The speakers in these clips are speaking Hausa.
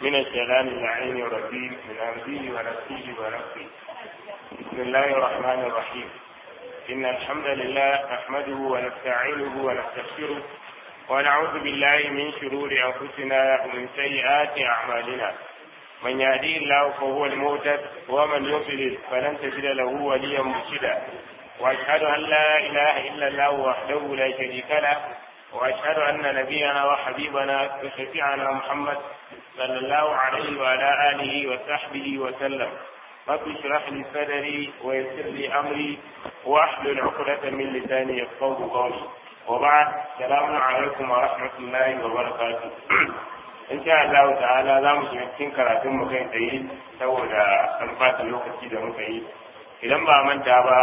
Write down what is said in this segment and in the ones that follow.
من الشيطان اللعين الرجيم من أمره ونفسه ونفسه بسم الله الرحمن الرحيم إن الحمد لله نحمده ونستعينه ونستغفره ونعوذ بالله من شرور أنفسنا ومن سيئات أعمالنا من يهديه الله فهو المهتد ومن يضلل فلن تجد له وليا مرشدا واشهد ان لا اله الا الله وحده لا شريك له واشهد ان نبينا وحبيبنا وشفيعنا محمد صلى الله عليه وعلى اله وصحبه وسلم رب اشرح لي صدري ويسر لي امري واحلل عقدة من لساني يفقهوا قولي وبعد السلام عليكم ورحمة الله وبركاته in sha Allah ta'ala za mu shiga cikin karatun mu kai tsaye saboda an fata lokaci da muka yi idan ba manta ba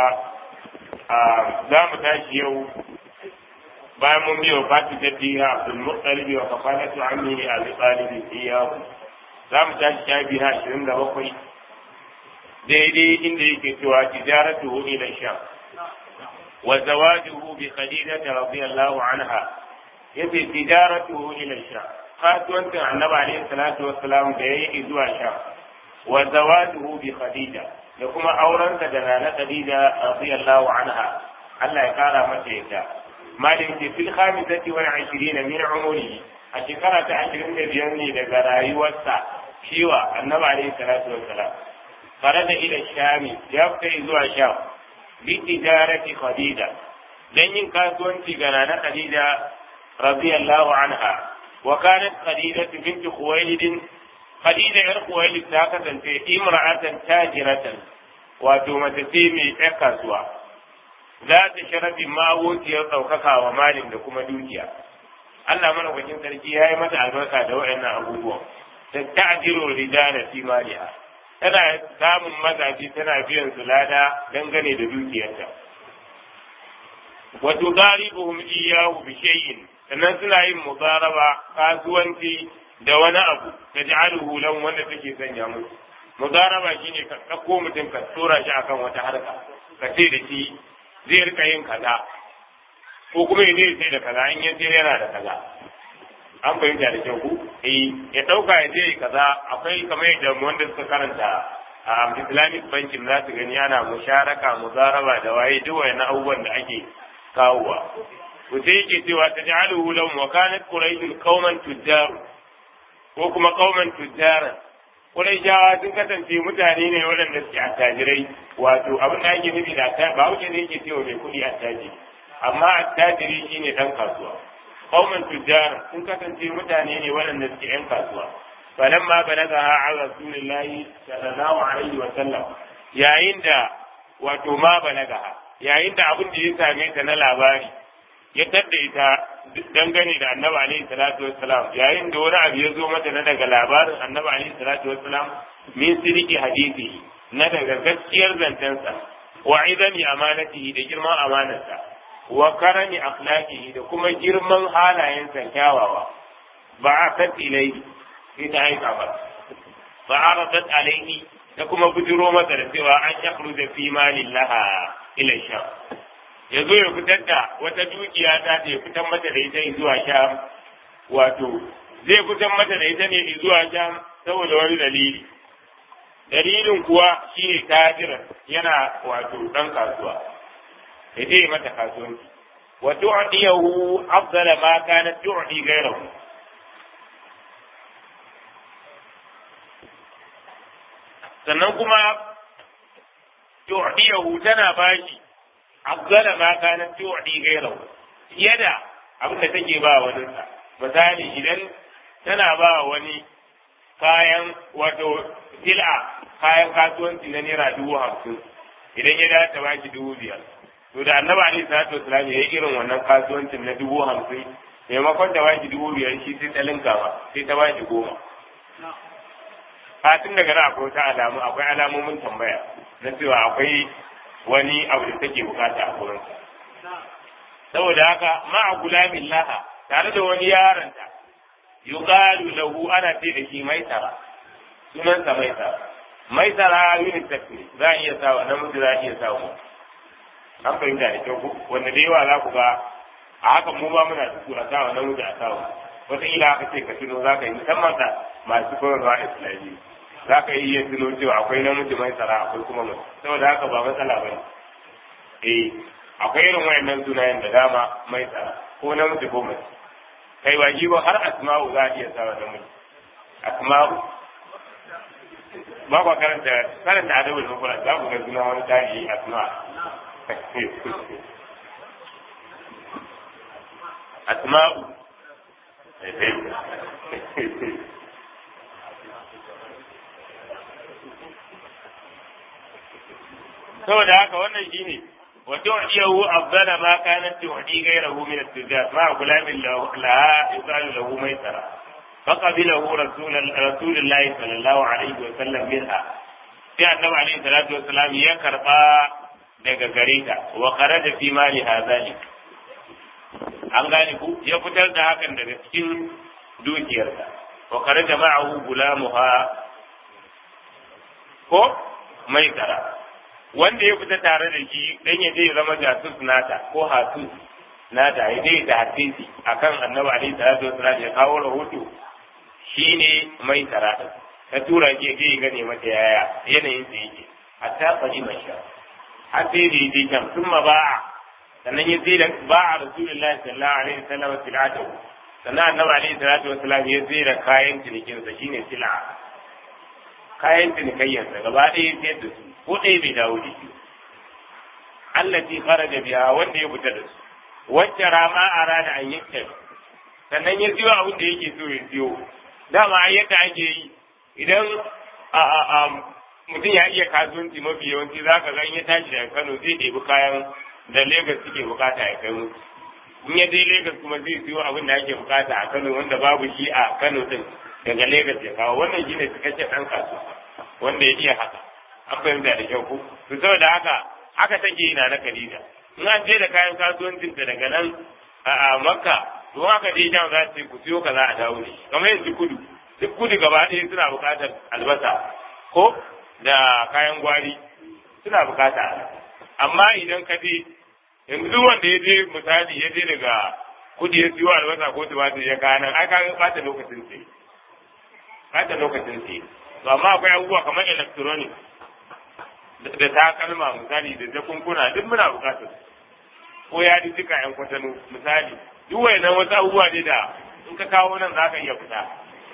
za mu tashi yau bayan mun biyo fati ta biya Abdul Muttalib wa kafalatu ammi Abi Talib iyahu za mu tashi shafi na 27 daidai inda yake cewa tijaratu ila sham wa zawajuhu bi Khadijah radiyallahu anha yace tijaratu ila sham kasuwancin annabi alaihi salatu wassalam da yayi zuwa sha wa zawajuhu bi khadija da kuma aurensa da nana khadija radiyallahu anha Allah ya kara mata yadda malin ce fil khamisati wal 20 min umri a shekara ta 25 ne daga rayuwarsa shiwa annabi alaihi salatu wassalam farada ila shami ya fita zuwa sha bi tijarati khadija dan yin kasuwanci ga nana khadija radiyallahu anha وكانت خديجة بنت خويلد خديجة غير خويلد تاكة امرأة تاجرة وتومة تيمي تكسوا ذات شرف ما وتي ɗaukaka wa malin da kuma dukiya Allah mana wajen sarki ya yi mata albarka da waɗannan abubuwan ta ta'jiru rijala fi maliha tana samun mazaji tana biyan su lada dangane da dukiyarta wa tudaribuhum iyyahu bi shay'in sannan suna yin mudaraba kasuwanci da wani abu ta ji aluhu wanda take sanya musu mudaraba shine ka ɗauko mutum ka tura shi akan wata harka ka ce da shi zai rika yin kaza ko kuma ya zai sai da kaza in ya sayar yana da kaza an fahimta da kyau ku eh ya ɗauka ya je kaza akwai kamar yadda wanda suka karanta a islamic banking za su gani ana musharaka mudaraba da waye duk wayannan abubuwan da ake kawowa to sai yake cewa ta ji aluhu lahum wa kanat quraishun qauman tujjar ko kuma qauman tujjara quraishawa sun kasance mutane ne waɗanda suke attajirai wato abin da ake nufi da attajiri ba wuce ne yake cewa mai kuɗi attajiri amma attajiri shine dan kasuwa qauman tujjara sun kasance mutane ne waɗanda suke yan kasuwa falamma balagaha an rasulillahi sallallahu alaihi wa sallam yayin da wato ma balagaha yayin da abin da ya same ta na labari ya tadda ita dangane da annabi alaihi salatu wassalam yayin da wani abu ya zo mata na daga labarin annabi alaihi salatu wassalam min siriki hadisi na daga gaskiyar zancensa wa idani amanatihi da girman amanarsa wa karami akhlaqihi da kuma girman halayensa kyawawa ba a kan ilai sai ta aika ba ba a rasat alaihi da kuma bujiro masa da cewa an yakhruja fi malillaha ila sham ya zo ya fitar da wata dukiya ta ya fitar mata da ita zuwa sham wato zai fitar mata da ita ne zuwa sham saboda wani dalili dalilin kuwa shi ne tajira yana wato dan kasuwa ya je mata kasuwanci wa tu'diyahu afdala ma kanat tu'di ghayrahu sannan kuma tu'diyahu tana bashi afdala ma kanat tu'di ghayrahu fiye da abin da take ba wani sa misali idan tana ba wani kayan wato sil'a kayan kasuwanci na naira dubu hamsin idan ya dace ba ki dubu biyar to da annabi alaihi salatu wasalam ya yi irin wannan kasuwancin na dubu hamsin maimakon ta ba ki dubu biyar shi sai ta linka ba sai ta ba ki goma fatin daga nan akwai wata alamu akwai alamomin tambaya na cewa akwai wani abu da take bukata a gurinsa. Saboda haka ma'a gulamin laha tare da wani yaronta yuqalu lahu ana ce da shi maisara sunansa maisara maisara unisex ne za a iya sawa namiji za a iya sawa an fahimta da kyau wanda da yawa za ku ga a haka mu ba muna da su a sawa namiji a sawa wataƙila aka ce ka tuno za ka yi musamman da masu koyarwa islami za ka iya tuno cewa akwai namiji mai tsara akwai kuma mace saboda haka ba matsala ba ne eh akwai irin wayannan sunayen da dama mai tsara ko namiji ko mace kai ba ba har asma'u za a iya sawa namiji asma'u ba kwa karanta karanta adabul mufrad za ku ga suna wani tarihi asma asma'u saboda haka wannan shine wa tu'diyahu afdala ma kanat tu'di ghayrahu min at-tijat ma gulamin laha yuqalu lahu maisara فقبله رسول رسول الله صلى الله عليه وسلم منها sai annabi alaihi salatu wassalam ya karba daga gare ta wa kharaja fi mali hazalik an gane ku ya fitar da hakan daga cikin dukiyarsa wa kharaja ma'ahu gulamuha ko mai tara wanda ya fita tare da shi dan ya je zama jasus nata ko hatus nata ya je ta hatisi akan annabi alaihi salatu wassalam ya kawo rahoto shine mai tara ta tura ke je gane mata yaya yanayin sa yake hatta fadi mai sha har sai da yake kan summa ba'a sannan ya sai da ba'a rasulullahi sallallahu alaihi wasallam silatu sannan annabi alaihi salatu wasallam ya sai da kayan cinikin sa shine sila kayan cinikayyar sa gaba ɗaya ya sayar da su ko ɗaya bai dawo da shi allati kharaja biha wanda ya fita da su wacce rama arada an yakta sannan ya siyo abin da yake so ya siyo dama yadda ake yi idan mutum ya iya kasuwanci mafi yawanci za ka ga in ya tashi daga Kano zai ɗebi kayan da Legas suke bukata ya kai musu. In ya je Legas kuma zai siyo abin da ake bukata a Kano wanda babu shi a Kano din daga Legas ya kawo wannan shine cikakken ɗan kasuwa wanda ya iya haka. An fahimta da kyau ko? To saboda haka haka take yi na na Khadija. In an je da kayan kasuwancin ta daga nan a Makka to haka dai jan za su ku siyo kaza a dawo ne. Kamar yanzu kudu. Duk kudu gaba ɗaya suna buƙatar albasa ko da kayan gwari suna bukata amma idan ka je yanzu wanda ya je misali ya je daga kudi ya siyo albasa ko tumatir ya kayan nan ai ka bata lokacin sai bata lokacin sai to amma akwai abubuwa kamar electronic da takalma misali da jakunkuna duk muna bukatar ko ya ji duka yan kwatano misali duk wayannan wasu abubuwa ne da in ka kawo nan za ka iya fita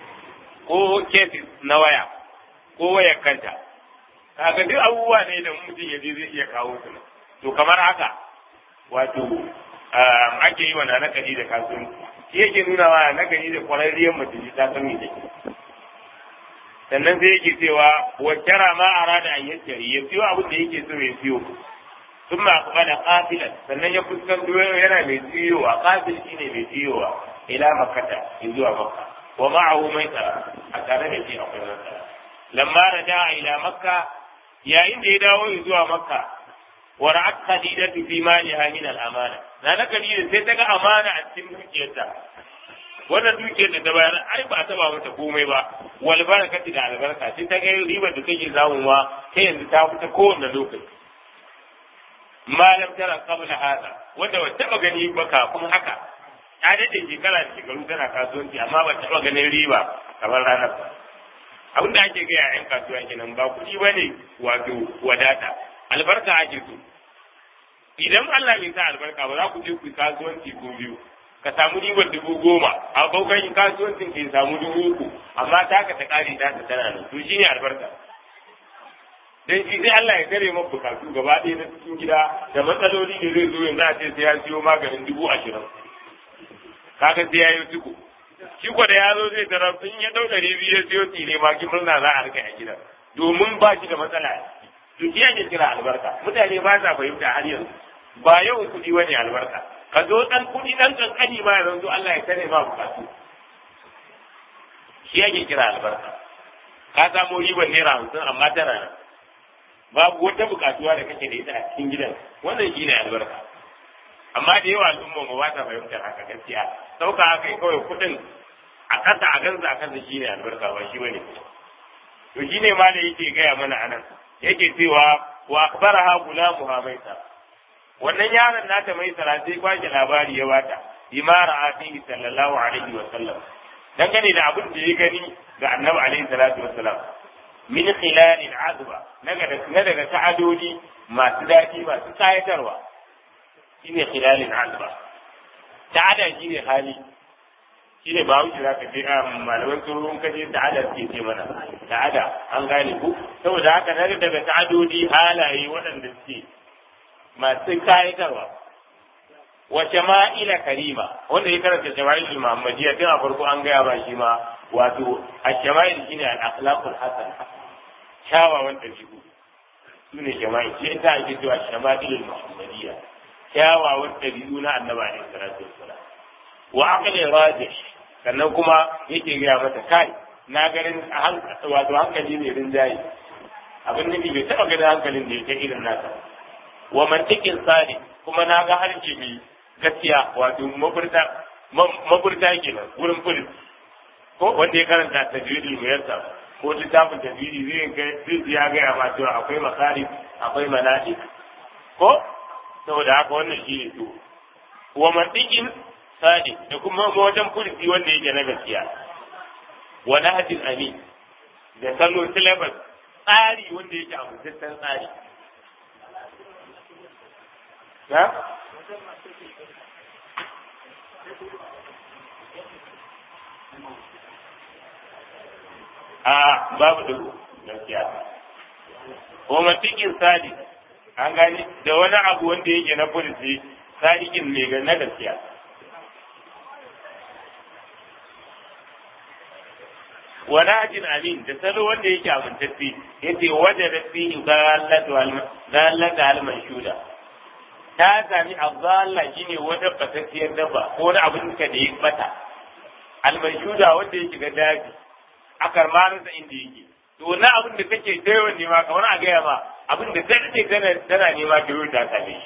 ko cases na waya ko wayar kanta kaga duk abubuwa ne da mutum ya je zai iya kawo su to kamar haka wato ake yi wa na nakari da kasuwanci shi yake nuna wa nakari da kwararriyar mutum ta san me take sannan sai yake cewa wakara ma arada an yaskari ya siyo abin da yake so ya siyo sun ma kuma da kafilan sannan ya fuskanto yana mai siyowa kafil shine mai siyowa ila makata zuwa makka wa ma'ahu mai tsara a tare da shi akwai masara lamma raja'a ila makka yayin da ya dawo zuwa makka wa ra'at khadijatu fi maliha min al-amana na na khadija sai ta ga amana a cikin dukiyarta wannan dukiyar da ta bayar ai ba ta ba mata komai ba wal barakati da albarka sai ta ga ribar da take zamuwa ta yanzu ta fita kowanne lokaci malam tara qabla hada wanda ba taba gani ba kafin haka ta daɗe shekara da shekaru tana kasuwanci amma ba taɓa ganin riba kamar ranar ba abin da ake gaya yan kasuwa kenan ba kuɗi ba ne wato wadata albarka ake so idan Allah bai sa albarka ba za ku je ku kasuwanci ko biyu ka samu ribar dubu goma a baukan kasuwancin ka samu dubu uku amma ta ka ta kare ta ta tana nan to shine albarka dan shi sai Allah ya kare maka bukatu gaba ɗaya na cikin gida da matsaloli da zai zo yanzu a ce sai ya siyo maganin dubu ashirin kaga sai ya yi tuku shi ko da ya zo zai tarar in ya dau ɗari biyu ya siyo tsire ma ki murna za a rika a gidan domin ba shi da matsala to shi ake kira albarka mutane ba sa fahimta har yanzu ba yau kuɗi wani albarka ka zo ɗan kuɗi ɗan ƙanƙani ma yanzu Allah ya kare ma bukatu shi ake kira albarka ka samu ribar naira hamsin amma tana nan babu wata bukatuwa da kake da ita a cikin gidan wannan shi ne albarka amma da yawa al'umma ba ta fahimtar haka gaskiya sauka haka kawai kuɗin a ƙasa a gansa a kansa shi ne albarka ba shi bane to shi ne ma da yake gaya mana anan yake cewa wa akbaraha gulamuha maisa wannan yaron nata mai sara sai kwashe labari ya bata bima ra'a fihi sallallahu alaihi wa sallam dangane da abin da ya gani ga annabi alaihi salatu wa salam min khilalil azba na daga ta'adodi masu daɗi masu kayatarwa shine khilalil azba ta'ada shine hali shine ba wuce za ka je a malaman tsoron kaje ta'ada suke ce mana ta'ada an gane ku saboda haka na daga ta'adodi halaye waɗanda suke masu kayatarwa wa shama'ila karima wanda ya karanta shama'il muhammadiyya tun a farko an gaya ba shi ma wato a shama'il shine al-akhlaqul hasan kyawawan ɗabi'u su ne shama'il shi ita ake cewa shama'il muhammadiyya kyawawan ɗabi'u na annabi alaihi salatu wassalam wa aqli rajih sannan kuma yake gaya mata kai na ganin wato hankali ne rinjaye abin nufi bai taɓa ganin hankalin da ya kai irin nasa wa mantikin sadi kuma na ga harshe mai gaskiya wato mafurta mafurta kenan wurin furin ko wanda ya karanta tajwidul muyassar ko littafin tajwidi zai ga zai ya ga ma cewa akwai makari akwai manadi ko saboda haka wannan shi ne to wa mantikin sadi da kuma wajen furti wanda yake na gaskiya wa nahjin amin da salo syllabus tsari wanda yake a mutuntan tsari na a babu dubu gaskiya ko matikin sadi an gani da wani abu wanda yake na furti sadikin ne ga na gaskiya wani ajin amin da salo wanda yake amintacce yace wajen da fi dalata alman shuda ta sami azalla shine wata batacciyar dabba ko wani abin ka da ya bata alman shuda wanda ya shiga daji a karmarinsa inda yake to na abin da kake ta yawan nema kamar a gaya ma abin da ta ce tana nema ta yi ta same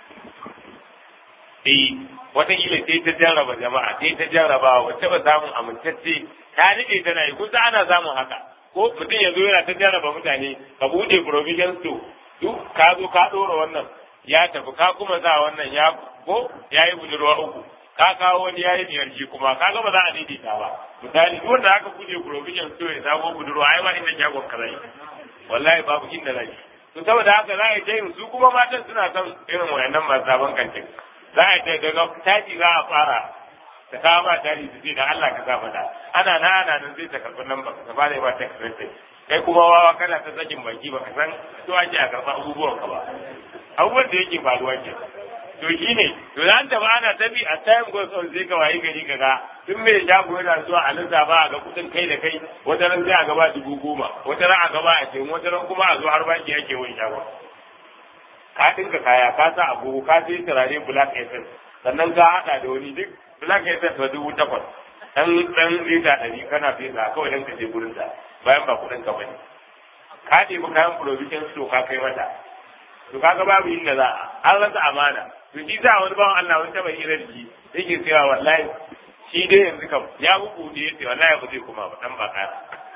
shi wataƙila sai ta jarraba jama'a sai ta jarraba wacce ba samun amintacce ta nade tana yi kusa ana samun haka ko mutum ya zo yana ta jarraba mutane ka buɗe provision store duk ka zo ka ɗora wannan ya tafi ka kuma za wannan ya ko ya yi budurwa uku ka kawo wani ya yi biyar shi kuma ka ga ba za a daidaita ba misali duk wanda aka buɗe provision store ya samu budurwa ai ba inda shagon ka zai wallahi babu inda zai to saboda haka za a yi su kuma matan suna son irin wayannan masu sabon kantin za a ce daga taji za a fara ta kawo ba taji su ce da Allah ka sa mata ana na ana nan zai ta karɓi nan ba ka fara ba ta karɓi kai kuma wawa kana ta sakin baki ba ka san to ake a karɓa abubuwan ka ba abubuwan da yake faruwa ke to shi ne to da an taɓa ana tabi a time goes on zai ka wayi gari kaga tun mai shago yana zuwa a nan ba a ga kuɗin kai da kai wata ran sai a gaba dubu goma wata ran a gaba a ce wata ran kuma a zo har baki ake wani shagon ka dinka kaya ka sa agogo ka sai turare black essence sannan ka hada da wani duk black essence ba dubu takwas dan dan lita ɗari kana fesa kawai dan ka je gurin sa bayan ba kuɗin ka bane ka ɗebi kayan provision store ka kai mata to kaga babu inda za a an rasa amana to shi za wani bawan Allah wani taɓa hira da shi yake cewa wallahi shi dai yanzu kam ya bugu da yace wallahi ba zai kuma ba dan ba ƙara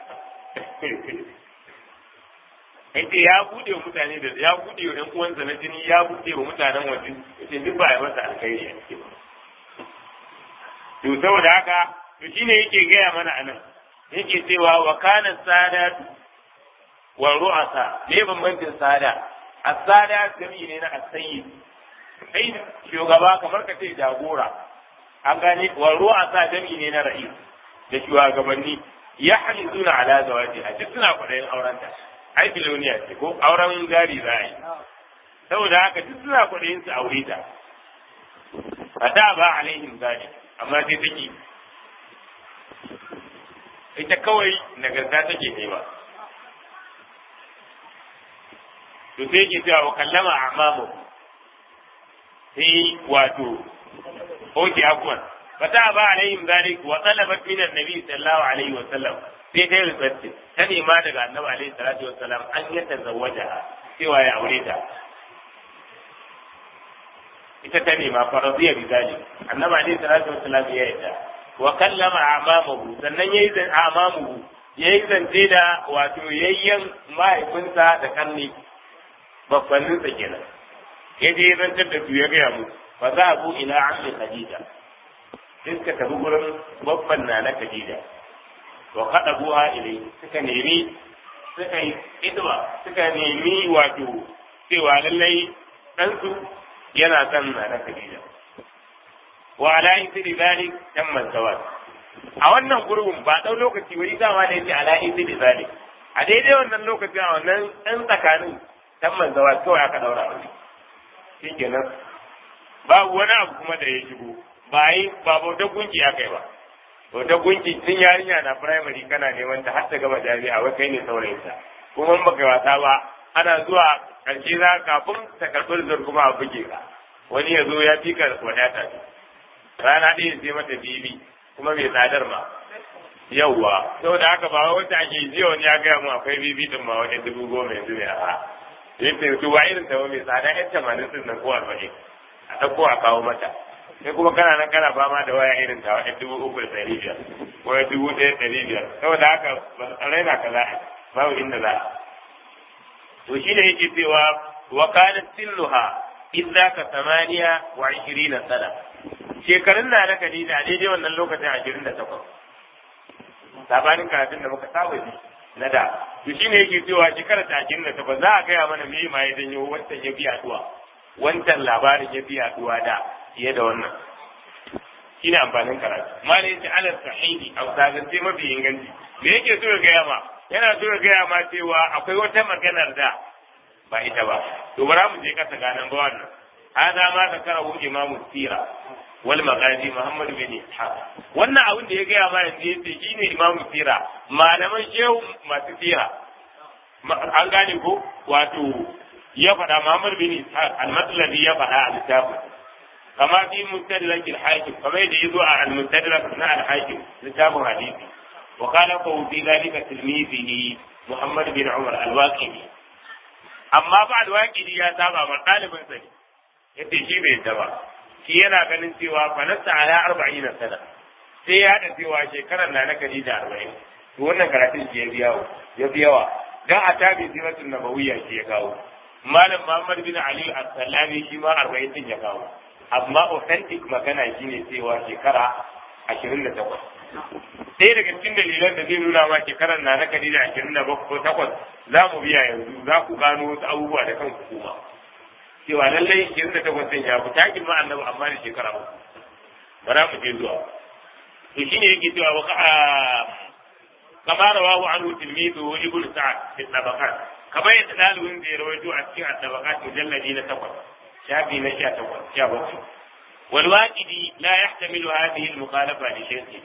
yace ya bude wa mutane da ya bude wa ƴan uwansa na jini ya bude wa mutanen waje yace duk ba a masa alkhairi a cikin to saboda haka to shine yake gaya mana anan yake cewa wa kana sada wa ru'asa me bambancin sada as-sada jami'i ne na as-sayyid kai shugaba kamar ka ce jagora an gane wa ru'asa jami'i ne na ra'is da shugabanni ya halizuna ala zawajiha duk suna kwaɗayin aurenta ai biloniya ce ko auren gari za a yi saboda haka duk suna kwaɗayin su aure ta a da ba alaihim zalik amma sai take ita kawai nagarta take nema to sai yake cewa wa kallama amamu sai wato oke abuwan fata ba alaihim zalik wa talabat min annabi sallallahu alaihi wa sallam sai ta yi rubatti ta nema daga annabi alaihi salatu wa sallam an yi tazawwaja cewa ya aure ta ita ta nema faradiya bi zalik annabi alaihi salatu wa sallam ya yarda wa kallama amamuhu sannan yayi zan amamuhu yayi zance da wato yayyan mahaifinsa da kanni babbannin sa kenan ya je zantar da su ya gaya musu fa za abu ila ammi khadija sai suka tafi gurin babban na na Khadija wa kada buha ilai suka nemi suka yi idwa suka nemi wato cewa lallai ɗansu yana son na na Khadija wa ala isri zalik tamman zawaj a wannan gurbin ba ɗau lokaci wani dama da yake ala isri zalik a daidai wannan lokacin a wannan ɗan tsakanin tamman zawaj kawai aka daura wani shi kenan babu wani abu kuma da ya shigo ba yi ba bautar gunki aka yi ba bautar gunki tun yarinya na firamare kana neman ta har ta gama jami'a wai kai ne saurayinta kuma in baka wasa ba ana zuwa ƙarshe za kafin ta karɓi rizar kuma a buge ka wani ya zo ya fi ka wadata ce rana ɗaya sai mata bibi kuma mai tsadar ma yauwa saboda haka ba wata ake jiya wani ya gaya mu akwai bibi din ma wani dubu goma yanzu mai ara yadda su ba irin ta mai tsada yan tamanin din nan ko arba'in a ɗauko a kawo mata sai kuma kana nan kana fama da waya irin ta wani dubu uku da ɗari biyar ko dubu ɗaya ɗari biyar saboda haka ba raina ka za a babu inda za a to shi ne yake cewa wa kana silluha illa ka samaniya wa ishirina sana shekarun na na Khadija a daidai wannan lokacin ashirin da takwas sabanin karatun da muka saba ji na da to shi ne yake cewa shekarar ta ashirin da takwas za a gaya mana me ma ya janyo wancan ya biya duwa wancan labarin ya biya duwa da fiye da wannan shi ne amfanin karatu malai yace ala sahihi a zagance mafi inganci me yake so ya gaya ma yana so ya gaya ma cewa akwai wata maganar da ba ita ba to bara mu je kasa ganan ba wannan hada ma zakarahu imamu sira wal magazi muhammad bin ishaq wannan abin da ya gaya ma yanzu yace shine imamu sira malaman shehu masu sira an gane ko wato ya faɗa muhammad bin ishaq al-matladi ya faɗa a littafin kama fi mustadrak al-hakim kamar yadda yazo a al-mustadrak na al-hakim littafin hadisi wa qala fa fi dhalika tilmizihi muhammad bin umar al-waqidi amma ba al-waqidi ya saba ma ɗalibin sa ne yace shi bai yadda ba shi yana ganin cewa fa nasta ala arba'ina sana sai ya haɗa cewa shekarar na na Khadija arba'in to wannan karatun shi ya fi yawa ya fi yawa dan a tabi siratun nabawiyya shi ya kawo malam Muhammad bin Ali as-Salami shi ma arba'in din ya kawo amma authentic magana shine cewa shekara ashirin da takwas sai daga cikin dalilan da zai nuna ma shekarar na na Khadija ashirin da bakwai takwas za mu biya yanzu za ku gano wasu abubuwa da kanku kuma cewa lallai ashirin da takwas ɗin ya fi takin ma annabi amma da shekara uku ba za mu je zuwa to shine yake cewa wa kama rawahu anhu tilmidu ibn sa'ad fi tabaqat kamar yadda dalibin da ya rawaito a cikin tabaqat mujalladi na takwas shafi na sha takwas sha bakwai والواجدي لا يحتمل هذه المخالفة لشيخه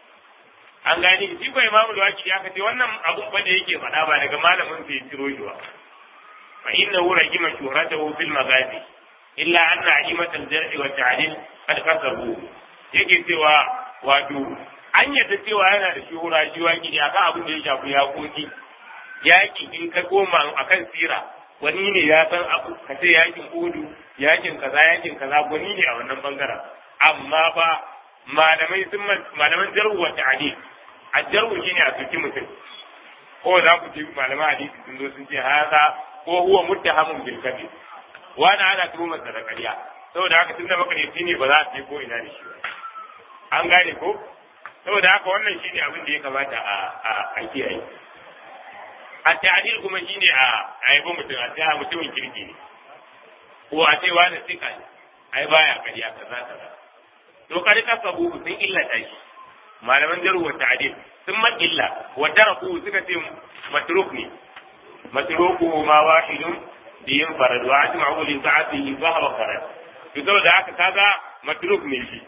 an gani shi ko imamu al-waqidi aka ce wannan abun ba da yake faɗa ba daga malamin sai ciro shi ba fa innahu rajima shuhratahu fil magazi illa anna a'imat al-jarh wa ta'dil qad kasabu yake cewa wato an yadda cewa yana da shuhura shi waqidi akan abin da ya shafi yaƙoƙi yaƙi in ka koma akan sira wani ne ya san abu ka ce yakin udu yakin kaza yakin kaza wani ne a wannan bangaren amma fa malamai sun malaman jarhu wa ta'dil a jarhu shine a soki mutum ko za ku ji malaman hadisi sun zo sun ce haza ko huwa muttahamun bil kadhib wani ana tuhumar sa da ƙarya saboda haka tunda makaryaci ne ba za a ce ko ina da shi ba an gane ko saboda haka wannan shine abin da ya kamata a a kiyaye a ta'adil kuma shine a a yabo mutum a ce a mutumin kirki ne ko a ce wani sika ne ai baya kariya kaza kaza to kari ka sabu sun illata shi malaman jaru wa ta'adil sun man illa wa taraku suka ce matruk ne matruku ma wahidun biyin farad wa ajma'u li sa'atihi fa huwa farad to saboda haka kaga matruk ne shi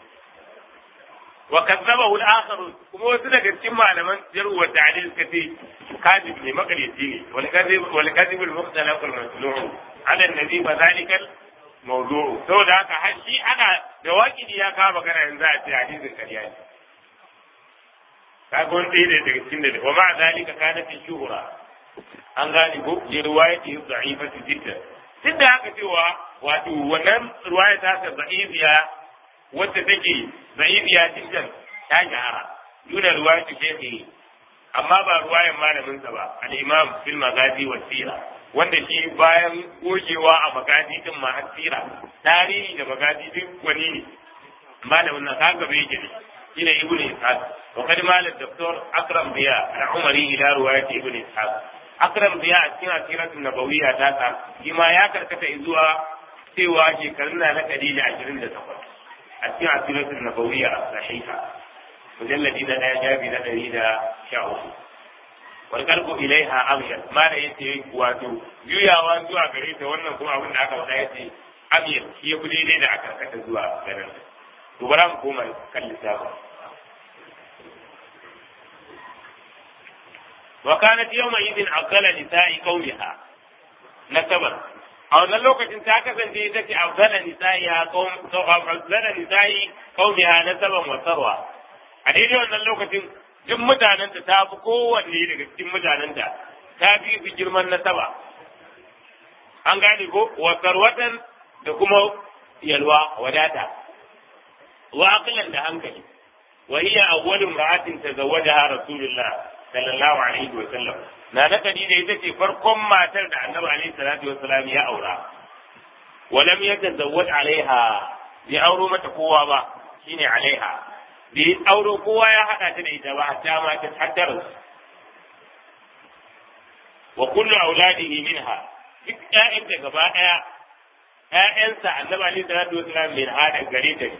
wa kazzabahu al-akhar kuma wasu daga cikin malaman jarhu wa ta'dil suka ce kadib ne makaryaci ne wal kadhib wal kadhib al-mukhtalaf al-masnu' ala an-nabi fa dhalika al-mawdu' saboda haka har shi ana da waqidi ya kawo magana yanzu a ce hadisin ƙarya ne kaga wani ɗaya daga cikin da wa ma'a zalika kana fi shuhura an gane ko je riwayati da'ifatu jiddan duk da haka cewa wato wannan riwaya ta ta da'ifiya wacce take zaibiya jiddan ta shahara duna ruwayatu shaykhi amma ba ruwayan malamin sa ba al-imam fil magazi wa sira wanda shi bayan gogewa a magazi din ma har sira tarihi da magazi din wani ne malamin nan kaga bai yake ne shine ibnu ishaq wa kad malam doktor akram biya al-umari ila riwayat ibnu ishaq akram biya a cikin asiratun nabawiyya ta sa shi ma ya karkata zuwa cewa shekarun na na kadija ashirin da takwas a cikin asiratun nabawiyya a sahiha mujalladi na ɗaya jabi na ɗari da sha uku wal kalbu ilaiha amyal ma da yace wato juyawa zuwa gare ta wannan kuma abin da aka faɗa yace amyal shi ya fi daidai da aka karkata zuwa garin to bara mu koma kan lissafin وكانت يومئذ أفضل نساء قومها نسبا a wannan lokacin ta kasance ita ce afzala nisa'i ya qaum afzala nisa'i qaumiha nasaban wa sarwa a daidai wannan lokacin duk mutanenta ta fi kowanne daga cikin mutanenta ta fi su girman nasaba an gane ko wa sarwatan da kuma yalwa wadata wa aqlan da hankali wa hiya awwalu imra'atin tazawwajaha rasulullah sallallahu alaihi wa sallam na na Khadija ita ce farkon matar da Annabi alaihi salatu wa salam ya aura wa lam yatazawwaj alaiha bi auro mata kowa ba shine alaiha bi auro kowa ya hada ta da ita ba hatta ma ta haddara wa kullu auladihi minha duk ƴaƴanta gaba ɗaya ƴaƴansa Annabi alaihi salatu wa salam min hada gare ta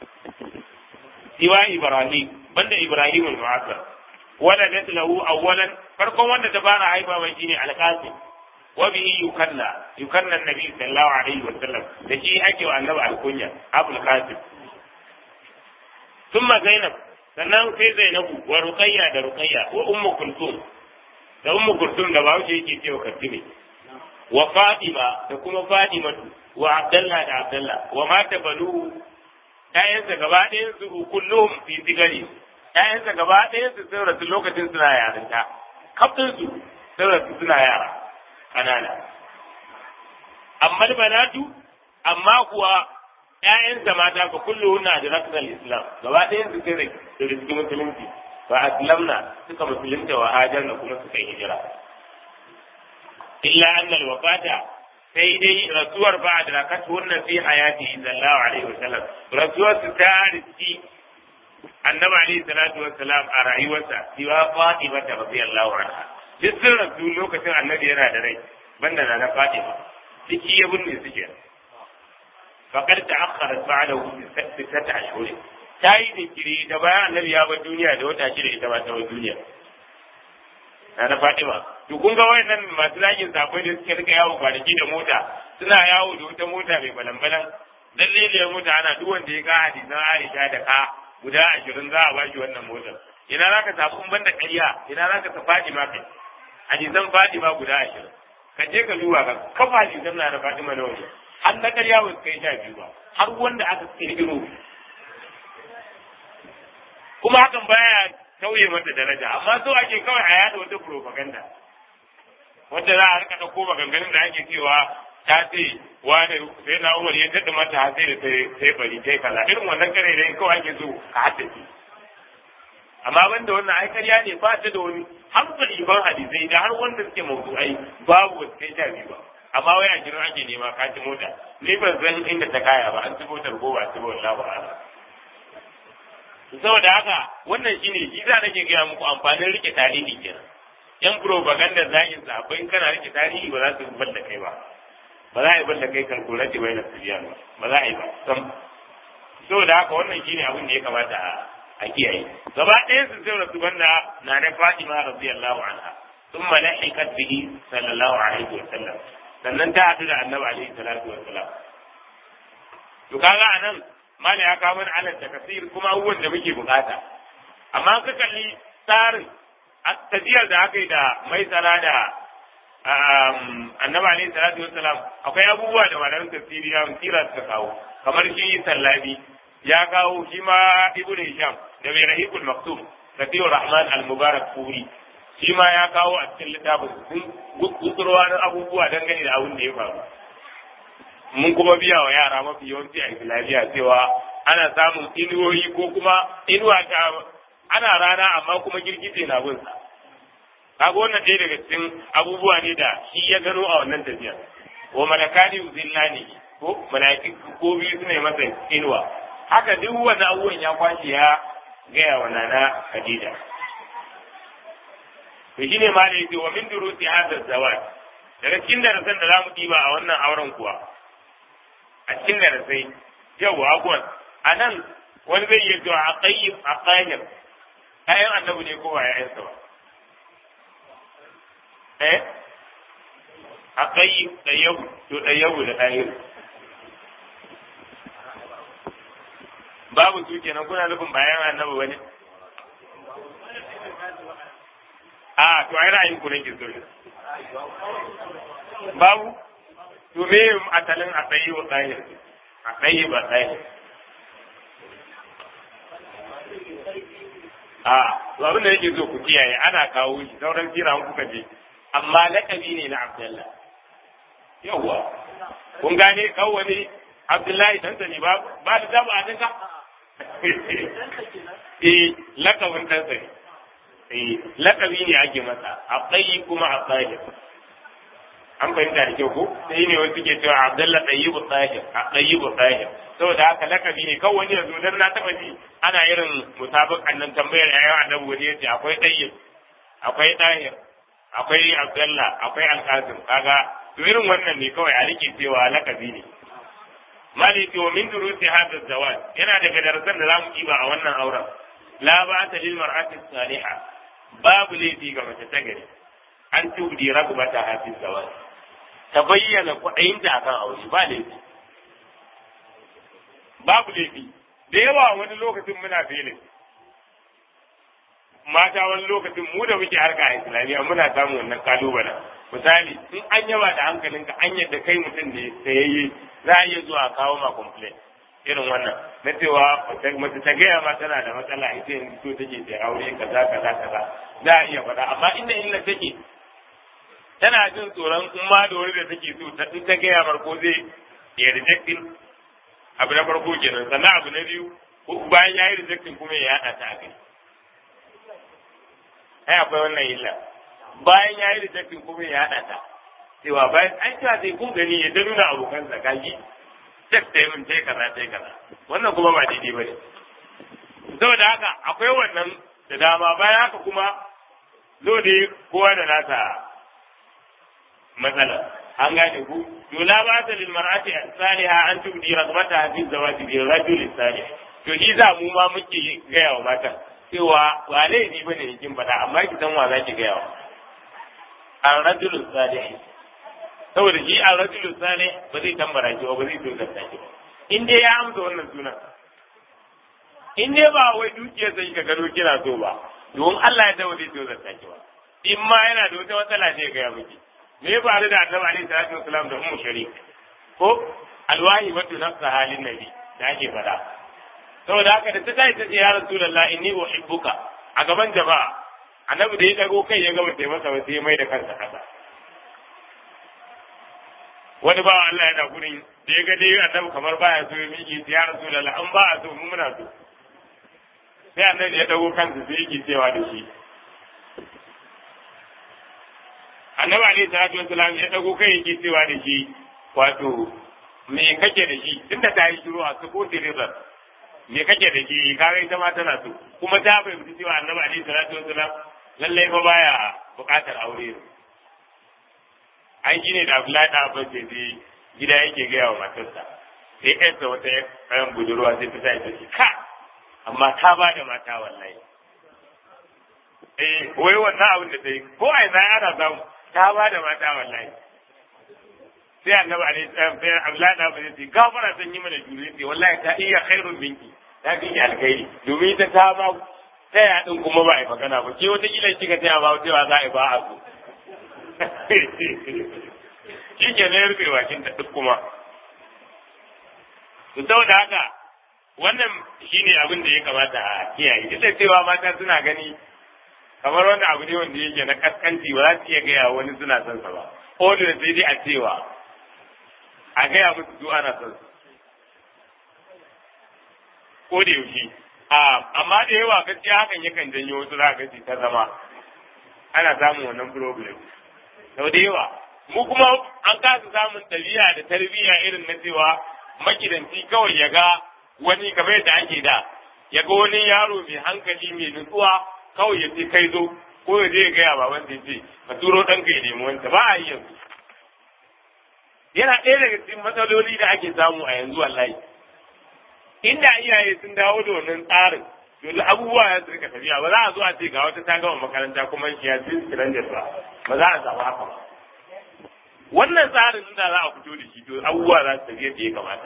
siwa Ibrahim banda Ibrahim al-Mu'azzam ولدت له اولا فرقم wanda ta fara haifa mai shine alqasim wa bihi yukanna yukanna annabi sallallahu alaihi wa sallam da shi ake wa annabi alkunya abul qasim thumma zainab sannan sai zainabu wa ruqayya da ruqayya wa ummu kulthum da ummu kulthum da bawo yake cewa katime wa fatima da kuma fatima wa abdullah da abdullah wa mata balu ƴaƴansa gaba ɗayan su kulluhum fi sigari ‘ya'yansa gaba ɗaya su sun rasu lokacin suna yarinta, kaftinsu sun rasu suna yara ƙanana. Amma banatu, amma kuwa ‘ya'yansa mata ka kullu na da raknal Islam, gaba ɗaya su sun riski musulunci, ba aslamna suka musulunta wa hajar da kuma suka hijira. Illa annal wafata sai dai rasuwar ba da rakatu wannan fi hayati sallallahu alaihi wasallam rasuwar su ta riski annabi alayhi salatu wassalam a rayuwarsa siwa Fatima ta radiyallahu anha duk sun rasu lokacin annabi yana da rai banda na Fatima ciki ya binne suke faqad ta'akhkhara ba'dahu bi sittati ashhur ta yi jinkiri da bayan annabi ya bar duniya da wata shida ita ma ta bar duniya na Fatima to kun ga wayannan masu zagin sabai da suke rika yawo kwanaki da mota suna yawo da wata mota mai balan-balan lalle ne mota ana duk wanda ya ga hadisan Aisha da ka guda ashirin za a bashi wannan motar ina za ka tafi ban da ƙarya ina za ka faɗi ma kai hadisan faɗi ma guda ashirin ka je ka duba ka kafa hadisan na da faɗi ma nawa har na ƙarya ba su kai sha biyu ba har wanda aka kirkiro kuma hakan baya tauye mata daraja amma so ake kawai a yada wata propaganda wanda za a rika ɗauko maganganun da ake cewa ta ce wani sai na umar ya daɗa mata har sai da sai bari sai kaza irin wannan kare da kawai ake so ka haddace amma banda wannan ai ƙarya ne ba ta da wani hankali ban hadisai da har wanda suke mawdu'ai babu wasu kai sha biyu ba amma wai a gidan ake nema ka ci mota ni ban san inda ta kaya ba an ci motar ko ba ci ba wallahi ba saboda haka wannan shine shi za nake gaya muku amfanin rike tarihi kenan yan propaganda zagin sahabbai kana rike tarihi ba za su bar da kai ba ba za a yi balla kai kalkulati bai na siriyan ba ba za a yi ba sam saboda haka wannan shine abin da ya kamata a kiyaye gaba ɗayan su sai rasu banda na na Fatima radiyallahu anha thumma lahiqat bihi sallallahu alaihi wa sallam sannan ta haɗu da annabi alaihi salatu wa sallam to kaga anan mala ya kawo mana alal takasir kuma abubuwan da muke bukata amma ka kalli tsarin tajiyar da aka yi da mai tsara da annabi alaihi salatu wassalam akwai abubuwa da malamin tafsiri ya sira suka kawo kamar shi sallabi ya kawo shi ma ibnu hisham da mai rahikul maktum kafiyu rahman al-mubarak furi shi ma ya kawo a cikin littafin sun gutsurwa na abubuwa dangane da abin da ya faru mun kuma biya wa yara mafi yawanci a islamiyya cewa ana samun inuwoyi ko kuma inuwa ta ana rana amma kuma girgije na bin sa kaga wannan ɗaya daga cikin abubuwa ne da shi ya gano a wannan tafiyar wa malakani uzillani ko malaki ko biyu suna yi masa inuwa haka duk wani abubuwan ya kwashe ya gaya wa nana Khadija to shine ma da yake wa min durusi hadha zawaj daga cikin darasan da zamu diba a wannan auren kuwa a cikin darasai yau abuwan a nan wani zai iya zuwa a qayyib a qahir ayan annabi ne ko ba ya ba eh a qayyib da yau to da yau da qahir babu su kenan kuna nufin bayan annabi bane a to ai ra'ayin ku nake so babu to me asalin a tsayi wa tsayi a tsayi ba tsayi a to abin da nake so ku kiyaye ana kawo shi sauran kira kuka je amma lakabi ne na Abdullah yawwa kun gane kawo wani Abdullahi dan sani ba ba da dama a dinka eh lakabin dan sani eh lakabi ne ake masa a tsayi kuma a tsayi an fahimta da kyau ko sai ne wasu ke cewa Abdullah Tayyibu Tahir a Tayyibu Tahir saboda haka lakabi ne kawai wani yanzu dan na taba ji ana irin musabakan nan tambayar ayyuka annabi wani yace akwai Tayyib akwai Tahir akwai Abdullah akwai Al-Qasim kaga to irin wannan ne kawai a rike cewa lakabi ne maliki wa min durusi hadha zawaj yana daga darasan da zamu kiba a wannan auren la ba'ata lil mar'ati salihah babu laifi ga mace ta gari an tubdi ragbata hafiz zawaj ta bayyana kuɗayinta akan aure ba laifi babu laifi da yawa wani lokacin muna filin mata wani lokacin mu da muke harka a islamiyya muna samun wannan kalubalen misali in an yaba da hankalinka an yadda kai mutum ne sayayye za a iya zuwa kawo ma complain irin wannan na cewa mace ta gaya ma tana da matsala ita yanzu so take ta aure kaza kaza kaza za a iya faɗa amma inda illa take tana jin tsoron in ma da wani da take so ta in ta gaya farko zai ya rejectin abu na farko kenan sannan abu na biyu bayan ya yi rejectin kuma ya yaɗa ta a kai ai akwai wannan illa bayan ya yi rejectin kuma ya haɗa ta cewa bayan an cewa sai kun gani ya ta nuna abokansa kaji cek ta yi min ta yi kaza ta yi kaza wannan kuma ba daidai ba ne saboda haka akwai wannan da dama bayan haka kuma zo da kowa da nasa matsala an gane ku yola ba ta lil mar'ati salihah an tubdi ragbata fi zawaji bi rajul salih to shi za mu ma muke gaya wa matan cewa ba laifi ba ne kin faɗa amma ki san wa za ki gaya wa an rajulun salih saboda shi an rajulun salih ba zai tambara ki ba ba zai tozarta ki ba in dai ya amsa wannan sunan in dai ba wai dukiyar sai ka gado kina so ba don Allah ya dawo zai tozarta ki ba in ma yana da wata matsala ne ga ya miki me ya faru da annabi alaihi salatu wasalam da ummu sharik ko alwahi watu nafsa halin nabi da ake faɗa saboda haka da ta tashi ta ce ya rasulullah inni uhibbuka a gaban jama'a annabi da ya dago kai ya gaba masa ba sai mai da kansa kasa wani bawa Allah yana gurin da ya ga dai annabi kamar baya so ya miƙe ya rasulullah an ba a so mu muna so sai annabi ya dago kansa sai yake cewa da shi annabi alaihi salatu wasalam ya dago kai yake cewa da shi wato me kake da shi tunda ta yi shiru a suko rizal me kake da shi kaga ita ma tana so kuma ta fahimci cewa annabi alaihi salatu wasalam lallai fa baya buƙatar aure an gine da Abdullahi da Abbas sai dai gida yake gaya wa matarsa sai ƴarsa wata ƴan budurwa sai ta sa ita ce ka amma ta ba da mata wallahi eh wai wannan abin da ta yi ko a ina ana samu ta ba da mata wallahi sai annabi alaihi salam sai Abdullahi da Abbas sai gafara san yi mana juri sai wallahi ta iya khairun binki ta fi alkhairi domin ta ta ba ta ya din kuma ba a yi magana ba ke wata kila kika taya ba cewa za a yi ba a so shi ke na rufe bakin ta duk kuma to saboda haka wannan shine abin da ya kamata a kiyaye duk da cewa mata suna gani kamar wani abu ne wanda yake na kaskanci ba za su iya gaya wani suna son sa ba ko da sai dai a cewa a gaya musu su ana son su ko da yaushe amma da yawa gaskiya hakan yakan janyo wasu za ka ta zama ana samun wannan problem sau da yawa mu kuma an kasa samun ɗabi'a da tarbiyya irin na cewa makidanci kawai ya ga wani kamar yadda ake da ya ga wani yaro mai hankali mai nutsuwa kawai ya ce kai zo ko ya je ya gaya baban ya ce ka turo ɗanka ya nemi wanta ba a yi yanzu yana ɗaya daga cikin matsaloli da ake samu a yanzu wallahi inda iyaye sun dawo da wannan tsarin yanzu abubuwa ya su rika tafiya ba za a zo a ce ga wata ta gama makaranta kuma ya ci siranjar ba ba za a samu haka ba wannan tsarin inda za a fito da shi to abubuwa za su tafi yadda ya kamata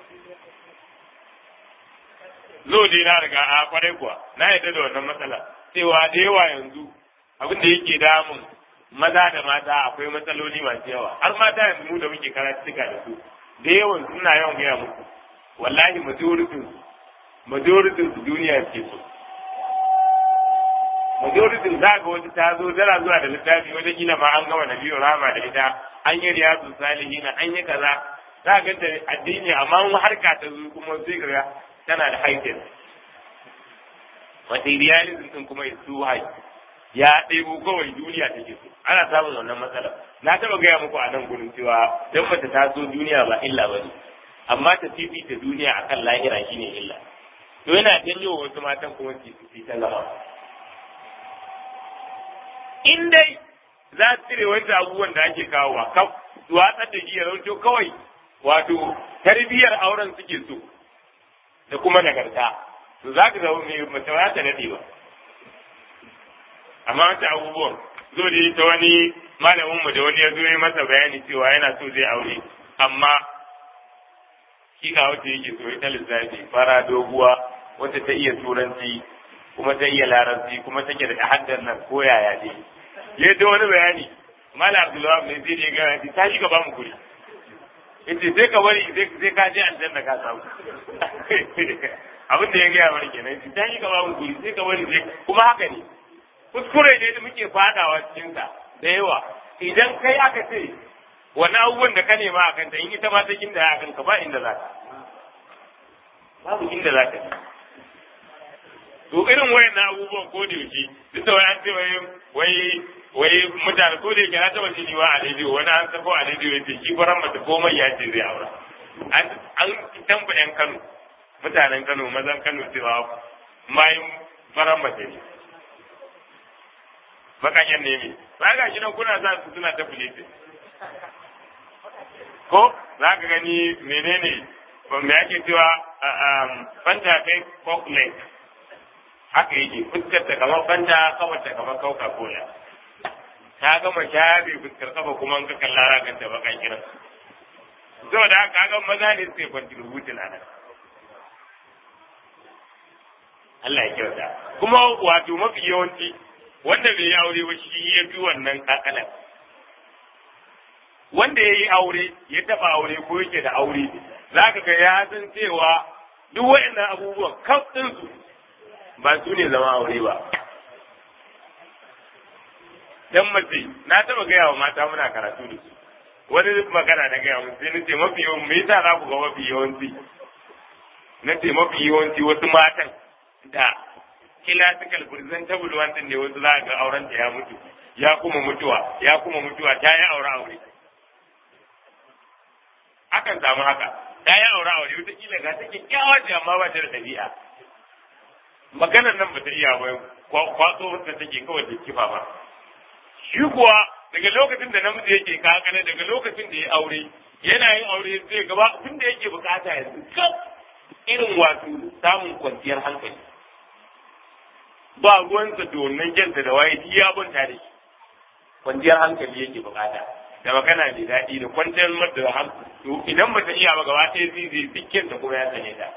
zo dai na riga a kwarai kuwa na yadda da wannan matsala cewa da yawa yanzu abin da yake damun maza da mata akwai matsaloli masu yawa har mata yanzu mu da muke karatuka da su da yawan suna yawan gaya muku wallahi majoritin su majoritin su duniya ke so majoritin za ga wata ta zo tana zuwa da littafi wata kila ma an gama nabiyu rama da ita an yi riyadu salihina an yi kaza za ga ta addini amma harka ta zo kuma sai ga tana da haifin materialism din kuma su hai ya ɗebo kawai duniya take so ana samun wannan matsala na taɓa gaya muku a nan gurin cewa dan mace ta so duniya ba illa ba ne amma ta fifita duniya akan lahira shine illa to yana janyo wasu matan kuma su ta gaba in dai za su cire wanda abubuwan da ake kawowa kaf su watsar da shi ya rauto kawai wato tarbiyyar auren suke so da kuma nagarta to za ka zama mai mace ba ta daɗe ba amma wata abubuwan zo da ta wani malamin mu da wani ya zo ya masa bayani cewa yana so zai aure amma shi ga wata yake so ita lissafi fara doguwa wata ta iya turanci kuma ta iya larabci kuma take da haddar nan ko yaya ne ya ta wani bayani malam abdullahi ne sai ya ga ta shiga ba mu guri yace sai ka bari sai ka je aljanna ka samu abin da ya gaya mana kenan yace ta shiga ba mu guri sai ka bari sai kuma haka ne kuskure ne da muke fadawa cikin sa da yawa idan kai aka ce wani abubuwan da ka nema a kanta in ita ma ta kinda ya kanka ba inda za ka babu inda za ka to irin wayan abubuwan ko da yake duk da wai an ce wai wai wai mutane ko da yake na taba shi wa a rediyo wani an sako a rediyo yace shi faran mata komai ya ce zai aura an an tamba yan Kano mutanen Kano mazan Kano cewa mai faran mata ne bakaken ne me ba ga shi nan kuna sa su suna ta fulete ko za ka gani menene me ake cewa fanta kai cocklet haka yake fuskar ta kamar fanta kafar ta kamar coca cola ta gama shafe fuskar kafa kuma ka kalla ragan ta baka kiran saboda haka ga maza ne suke contributing a nan Allah ya kyauta kuma wato mafi yawanci wanda bai yi aure ba shi ya fi wannan kakalan wanda ya yi aure ya taba aure ko yake da aure za ka ga ya san cewa duk waɗannan abubuwan kaf ɗinsu ba su ne zama aure ba dan mace na taba gaya wa mata muna karatu da su wani magana na gaya mun sai nace mafi yawan me yasa za ku ga mafi yawanci nace mafi yawanci wasu matan da classical presentable one ne wasu za ga auren ta ya mutu ya kuma mutuwa ya kuma mutuwa ta yi aure aure akan samu haka ta yi aure aure wata kila ga ta kyakkyawa ce amma ba ta da ɗabi'a maganar nan ba ta iya ba kwatso wata take kawai da kifa ba shi kuwa daga lokacin da namiji yake kakana daga lokacin da ya aure yana yin aure zai gaba tun da yake bukata yanzu kaf irin wato samun kwanciyar hankali ba ruwansa da wannan janta da waye ya banta da shi kwanciyar hankali yake bukata da magana mai daɗi da kwanciyar mata da hankali to idan ba ta iya ba gaba ɗaya zai zai dukkan ta kuma ya sane ta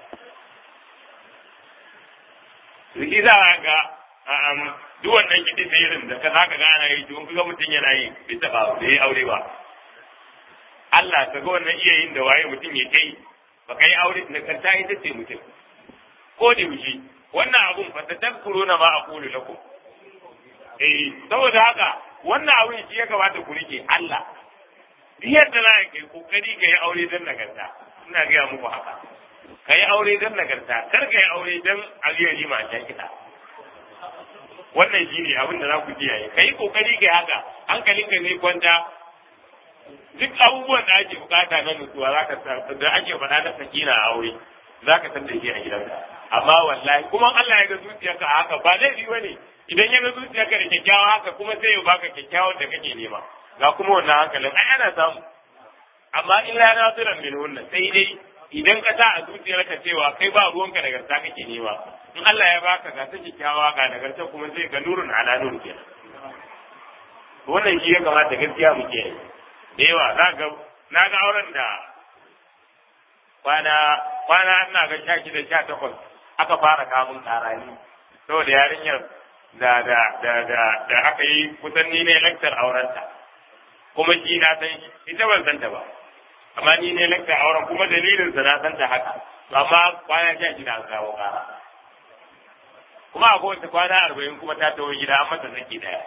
to shi za a ga duk wannan kiɗi da irin da ka za ka ga ana yi to ga mutum yana yi bai taɓa bai aure ba Allah ka ga wannan iya yin da waye mutum ya kai ba kai aure na kanta ita ce mutum ko da yaushe wannan abun fa ta tafkuro na ma a kulu lakum eh saboda haka wannan abun shi ya kamata ku rike Allah duk yadda za ka yi kokari ka yi aure don nagarta ina gaya muku haka ka yi aure don nagarta kar ka yi aure don aliyari ma ta kiɗa wannan shi ne abin da za ku kiyaye ka yi kokari ka yi haka hankalinka zai kwanta duk abubuwan da ake bukata na nutsuwa za ka da ake faɗa na sakina a aure za ka san da shi a gidanka amma wallahi kuma Allah ya ga zuciyarka a haka ba laifi ba ne idan ya ga zuciyarka da kyakkyawa haka kuma sai ya baka kyakkyawan da kake nema ga kuma wannan hankalin ai ana samu amma illa na tsiran min wannan sai dai idan ka sa a zuciyarka cewa kai ba ruwanka nagarta kake nema in Allah ya baka ga ta kyakkyawa ga nagarta kuma sai ga nurun ala nur kenan wannan shi ya kamata gaskiya mu ke da yawa za ga na ga auren da kwana kwana ina ga sha shida sha takwas aka fara kamun karani saboda yarinyar da da da da da aka yi kusan ni ne laktar aurenta kuma shi na san ita ban san ta ba amma ni ne lakta auren kuma dalilin sa na san ta haka amma kwana sha shida an kawo kara kuma a kowace kwana arba'in kuma ta tawo gida an mata saki daya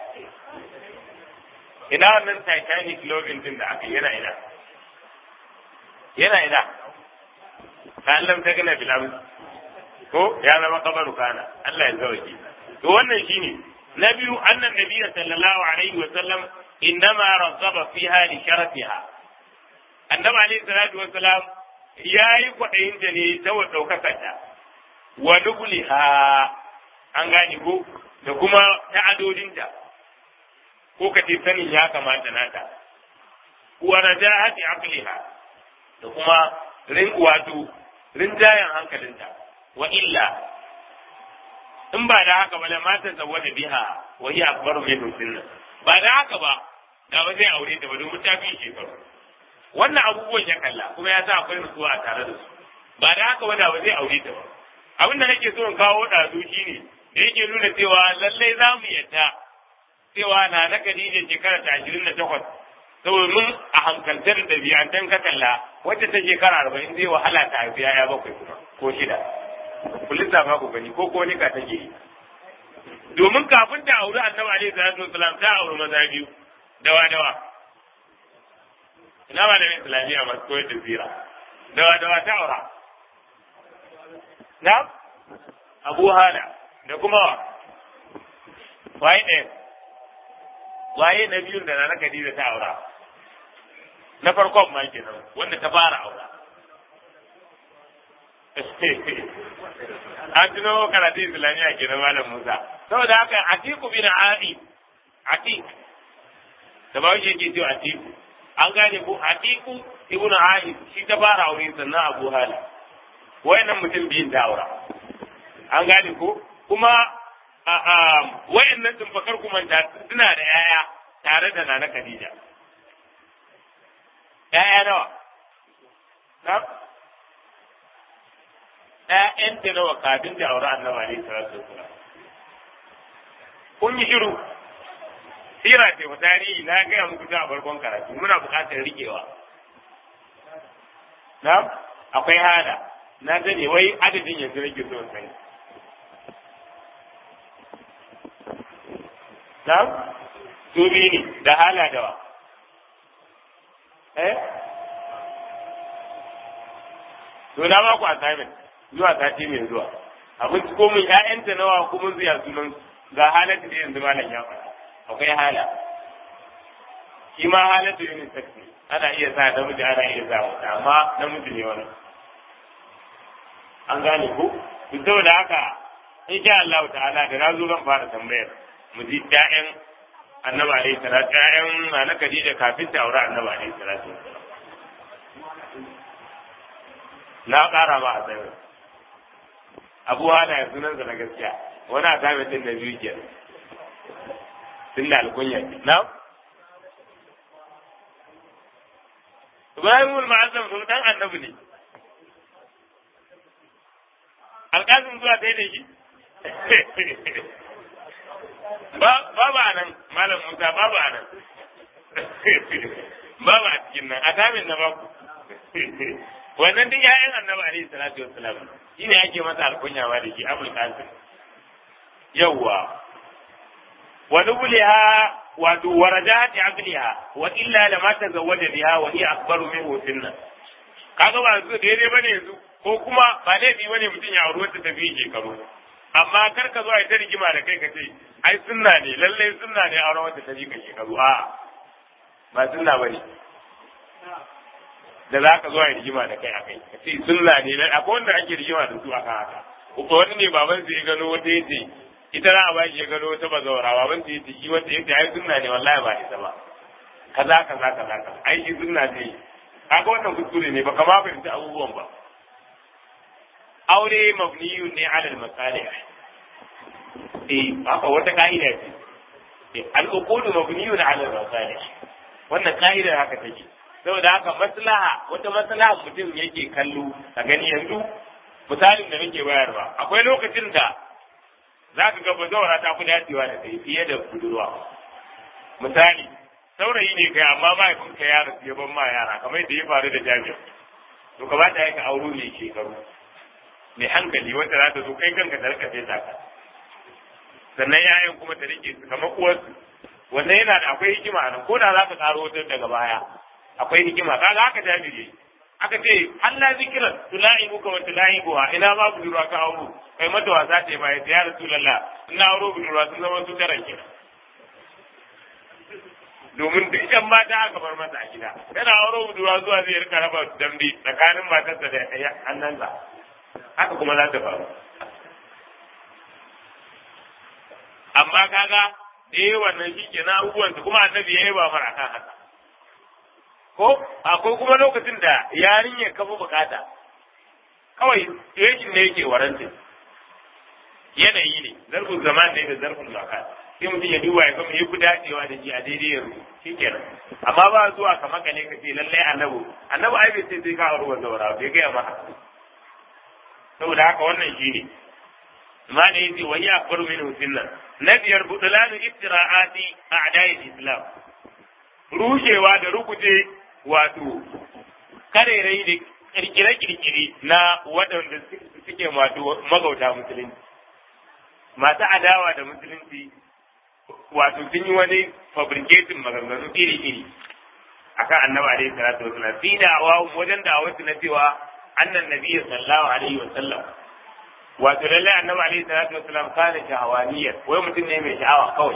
ina wannan titanic loving din da aka yana ina yana ina ka Allah ta gana bilam ko ya zama kabaru kana Allah ya zauki to wannan shine na biyu annan nabiyyu sallallahu alaihi wa sallam innama razaba fiha li sharafiha annabi alaihi salatu wa salam yayi kwadayin ta ne ta wa daukakar ta wa nubliha an gane ko da kuma ta'adodinta ko ka ce sanin ya kamata nata wa rajahati aqliha da kuma rin wato rinjayen hankalinta wa illa in ba da haka ba da matan zawada biha wa hiya akbaru min sunna ba da haka ba da ba zai aure ta ba domin ta fi shekaru wannan abubuwan ya kalla kuma ya sa akwai nutsuwa a tare da su ba da haka ba da ba zai aure ta ba abin da nake so in kawo ɗazu shine da yake nuna cewa lallai za mu yadda cewa na na Khadija shekara ta ashirin da takwas saboda mun a hankaltar da biyantan ka kalla wacce ta shekara arba'in zai wahala ta haifi ya bakwai kuma ko shida ku lissafa ku gani ko ko nika take yi domin kafin ta auri annabi alaihi salatu wasalam ta auri maza biyu dawa dawa ina ba da islamiyya masu koyar da zira dawa dawa ta aura na abu hana da kuma wa waye ɗaya waye na biyun da na Khadija ta aura na farkon ma kenan wanda ta fara aura an tuno karatu islamiyya kenan malam Musa saboda haka Atiku bin Abi Atik da ba shi yake cewa Atiku an gane ko Atiku ibn Aib shi ta fara aure sannan Abu Hala wayannan mutum biyun da aura an gane ko kuma wayannan tumfakar kuma suna da yaya tare da nana Khadija. Yaya nawa? Na? ‘Ya'yanta nawa kafin da aure annaba alaihi salatu wasalam. Kun yi shiru, sira ce wa tarihi na gaya muku ta a farkon karatu muna buƙatar riƙewa. Na? Akwai hada, na gane wai adadin yanzu nake so sani. Na'am? Su biyu ne da hala dawa. Eh? To na ba ku assignment zuwa sati mai zuwa. Abin ko mun ƴaƴanta nawa kuma zuya sunan ga halatu da yanzu malam ya faɗa. Akwai hala. Shi ma halatu yin sakti. Ana iya sa namiji ana iya sa wata amma namiji ne wani. An gane ku? Saboda haka insha Allah ta'ala da na zo zan fara tambayar. mu ji ƴaƴan annabi alaihi salatu ƴaƴan na Khadija kafin ta aure annabi alaihi salatu na ƙara ma a tsaye abu hana ya sunan sa na gaskiya wani a sami din da biyu ke tun da alkunya ke na Ibrahim al-Ma'azzam sun dan annabi ne alƙasin zuwa ta yi da shi babu a nan malam musa babu a nan babu a cikin nan a tamin na baku wannan duk ya'yan annabi alaihi salatu wassalam shi ne ake masa alkunya ma da shi abul qasim yawwa wa nubliha wato warajati aqliha wa illa lama tazawwaja biha wa hiya akbaru minhu sinna kaga ba su daidai bane yanzu ko kuma ba laifi bane mutum ya auri wata tafi shekaru amma kar ka zo a ta rigima da kai ka ce ai sunna ne lallai sunna ne auren wanda ta ji ka shekaru a ba sunna bane da za ka zo a rigima da kai a kai ka ce sunna ne na akwai wanda ake rigima da su akan haka ko wani ne baban sai ya gano wata yace ita za a ba shi ya gano wata bazawara baban sai yace shi wanda yace ai sunna ne wallahi ba ita ba kaza kaza kaza kaza ai shi sunna ne kaga wannan kuskure ne ba kama fahimci abubuwan ba aure mabniyun ne ala al-masalih eh haka wata ka'ida ce al-uqud mabniyun ala al-masalih wannan ka'ida haka take saboda haka maslaha wata maslaha mutum yake kallo a gani yanzu misalin da nake bayarwa akwai lokacin da za ka ga bazawara ta fi dacewa da kai fiye da budurwa misali saurayi ne kai amma mahaifinka ya rasu ya ban ma yara kamar yadda ya faru da jami'a to kamata ya ka auro ne shekaru mai hankali wanda za ta zo kai kanka ta rika fesa ka sannan yayan kuma ta rike su kamar uwarsu wannan yana da akwai hikima nan ko da za ka karo wata daga baya akwai hikima kaga haka jami'i aka ce Allah zikiran tula'ibu ka wa tula'ibuha ina ma budurwa ka auro kai mata wasa ce ba ya rasulullah ina auro budurwa sun zama su tara kenan domin duk yan mata aka bar masa a gida yana auro budurwa zuwa zai rika raba dambe tsakanin matarsa da hannunsa haka kuma za ta faru amma kaga eh wannan shi ke na abubuwansa kuma annabi ya yi ba mara kan haka ko akwai kuma lokacin da yarinyar kafa bukata kawai yakin ne yake warantin yanayi ne zarfin zaman ne da zarfin zaka sai mutum ya duba ya ga me yafi dacewa da shi a daidai yanzu shikenan amma ba zuwa ka maka ne ka ce lallai annabi annabi ai bai sai sai ka aure wanda wara bai gaya maka saboda haka wannan shi ne ma da yace wa ya akbaru min sunna na biyar budulanu iftira'ati a'da'i islam rushewa da rukuje wato karerai da kirkire-kirkire na waɗanda suke wato magauta musulunci masu adawa da musulunci wato sun yi wani fabricating maganganu iri-iri akan annabi alaihi salatu wasallam fi da wajen da wasu na cewa annan nabiyyi sallallahu alaihi wasallam wato lallai annabi alaihi salatu wasallam kana shahawaniyar wai mutum ne mai sha'awa kawai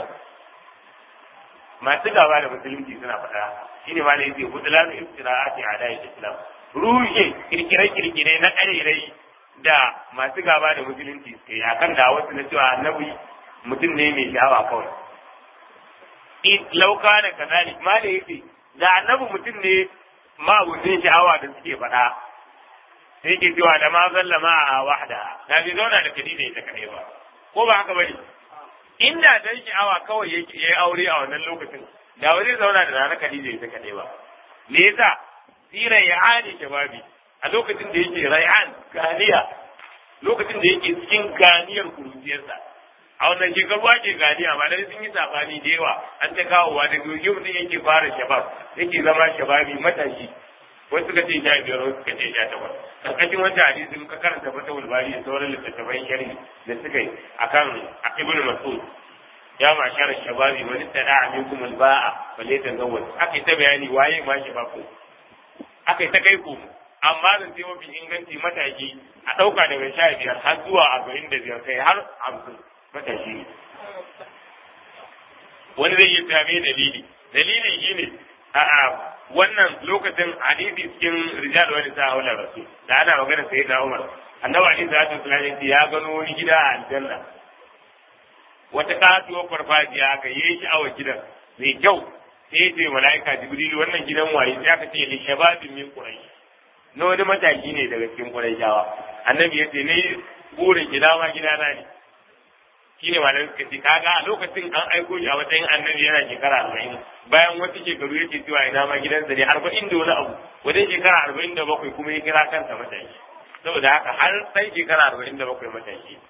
masu gaba da musulunci suna faɗa shine ma ne yake budulanu iftira'ati ala islam rushe kirkire-kirkire na ƙarerai da masu gaba da musulunci suke yi akan da wasu na cewa annabi mutum ne mai sha'awa kawai lauka da kazali ma da yake da annabi mutum ne ma abucin sha'awa da suke faɗa sai ke cewa da ma zallama a wahda da bai zauna da kadi da ita kaɗai ba ko ba haka bane inda dan sha'awa kawai yake yayi aure a wannan lokacin da wani zauna da rana kadi da ita kaɗai ba me yasa siran ya ani shababi a lokacin da yake ray'an ganiya lokacin da yake cikin ganiyar kuruciyarsa a wannan shekaru ake ganiya ba dai sun yi sabani da yawa an ta kawowa da goge mutum yake fara shabab yake zama shababi matashi wasu suka ce sha biyar wasu suka ce sha takwas karkashin wancan hadisi muka karanta fata wulbari da sauran littattafan sharhi da suka yi akan ibnu mas'ud ya ma shara shababi wani tada aminkum alba'a balle ta zawwal aka yi ta bayani waye ma shababu aka yi ta kai ku amma zan ce mafi inganci mataki a ɗauka daga sha biyar har zuwa arba'in da biyar kai har hamsin matashi ne wani zai yi same dalili dalilin shi ne a wannan lokacin hadisi cikin rijal wani sa haula rasul da ana magana sai da umar annabi ali sallallahu alaihi wasallam ya gano wani gida a aljanna wata katuwar farfajiya aka yi shi a gidan mai kyau sai ya ce mala'ika jibril wannan gidan waye sai aka ce li shababin min quraish na wani mataki ne daga cikin qurayshawa annabi ya ce ne burin gida ma gida na ne shine malamai suka ce kaga a lokacin an aiko shi a matsayin annabi yana shekara arba'in bayan wasu shekaru yake cewa ina ma gidansa ne arba'in da wani abu wajen shekara arba'in da bakwai kuma ya kira kansa mataki saboda haka har sai shekara arba'in da bakwai mataki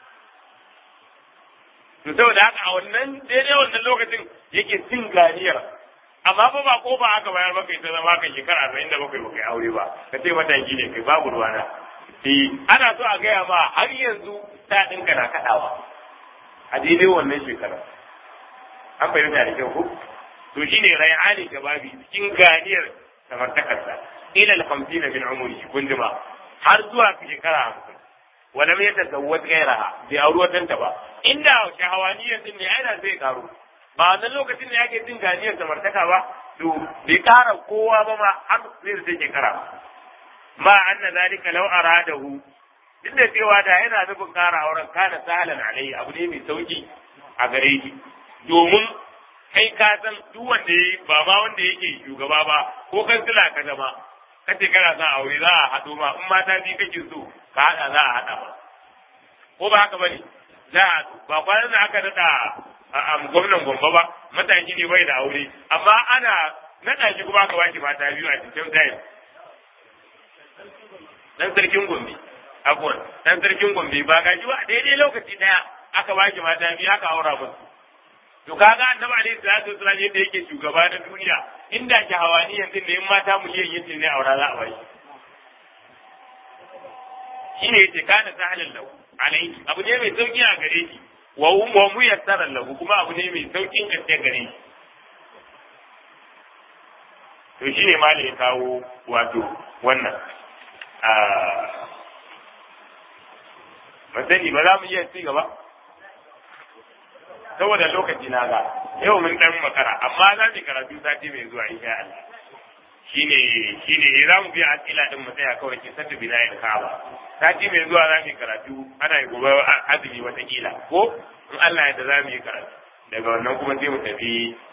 to saboda haka a wannan daidai wannan lokacin yake cin ganiyar amma fa ba ko ba haka bayar baka ita zama kan shekara arba'in da bakwai baka aure ba ka ce mataki ne kai babu ruwana eh ana so a gaya ma har yanzu ta ɗinka na kaɗawa a daidai wannan shekara an fahimta da kyau ko to shine rayani gababi cikin ganiyar samartakarsa ila al-khamsina min umri kunduma har zuwa shekara hamsin wala mai ta zawwat gairaha bai auri watanta ba inda shahawaniyar din ne ai da zai karu ba wannan lokacin ne yake jin ganiyar samartaka ba to bai kara kowa ba ma har zai da shekara ma anna zalika law aradahu duk da cewa da yana nufin kara auren kana sahalan alai abu ne mai sauki a gare shi domin kai ka san duk wanda yayi ba ma wanda yake shugaba ba ko kansila ka zama kace kana son aure za a haɗo ma in mata biyu kake so ka haɗa za a haɗa ba ko ba haka bane za a ba kwanan da aka daɗa a gwamnan gombe ba matashi ne bai da aure amma ana naɗa shi kuma aka bashi mata biyu a cikin time dan sarkin gombe abuwan dan sarkin gombe ba ga shi ba daidai lokaci daya aka bashi mata biyu aka aura musu to kaga annabi alaihi salatu wasallam yadda yake shugaba na duniya inda ke hawaniyan din da in mata miliyan yace ne aura za a bai shine yace kana sahalin lahu alaihi abu ne mai sauki a gare shi wa wa mu yassara lahu kuma abu ne mai saukin gaske gare shi to shine ma ya kawo wato wannan a masani ba za mu iya ci gaba saboda lokaci na ga yau mun dan makara amma za mu karatu sati mai zuwa insha Allah shine shine za mu biya asila din mu tsaya kawai ki sata binayin ka'aba sati mai zuwa za mu karatu ana yi gobe azumi wata kila ko in Allah ya da za mu yi karatu daga wannan kuma sai mu tafi